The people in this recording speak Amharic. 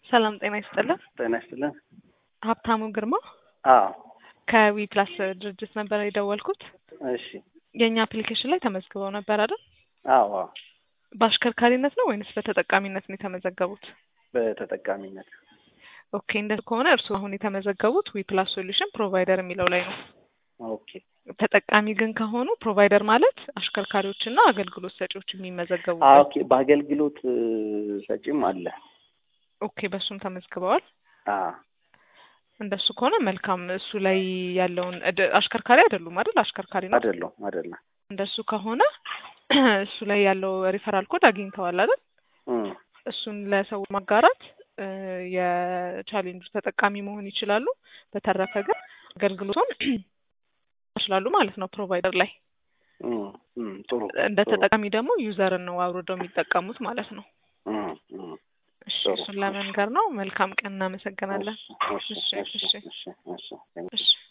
ሰላም ጤና ይስጥልን። ጤና ይስጥልን። ሀብታሙ ግርማ አዎ ከዊ ፕላስ ድርጅት ነበር የደወልኩት። እሺ የእኛ አፕሊኬሽን ላይ ተመዝግበው ነበር አይደል? አዎ አዎ በአሽከርካሪነት ነው ወይንስ በተጠቃሚነት ነው የተመዘገቡት? በተጠቃሚነት ኦኬ እንደዚህ ከሆነ እርስዎ አሁን የተመዘገቡት ዊ ፕላስ ሶሉሽን ፕሮቫይደር የሚለው ላይ ነው። ኦኬ ተጠቃሚ ግን ከሆኑ ፕሮቫይደር ማለት አሽከርካሪዎችና አገልግሎት ሰጪዎች አዎ የሚመዘገቡበት። ኦኬ በአገልግሎት ሰጪም አለ። ኦኬ በእሱም ተመዝግበዋል። አዎ እንደሱ ከሆነ መልካም። እሱ ላይ ያለውን እድ- አሽከርካሪ አይደሉም አይደል? አሽከርካሪ ነው። አይደለም አይደለም። እንደሱ ከሆነ እሱ ላይ ያለው ሪፈራል ኮድ አግኝተዋል አይደል? እም፣ እሱን ለሰው ማጋራት እ፣ የቻሌንጁ ተጠቃሚ መሆን ይችላሉ። በተረፈ ግን አገልግሎቱን ይችላሉ ማለት ነው ፕሮቫይደር ላይ እም፣ እም፣ ጥሩ እንደ ጥሩ። ተጠቃሚ ደግሞ ዩዘርን ነው አውርደው የሚጠቀሙት ማለት ነው። እም፣ እም፣ እሺ ጥሩ። እሱን ለመንገር ነው። መልካም ቀን። እናመሰግናለን። እሺ፣ እሺ፣ እሺ፣ እሺ፣ እሺ። እሺ፣ እሺ። እሺ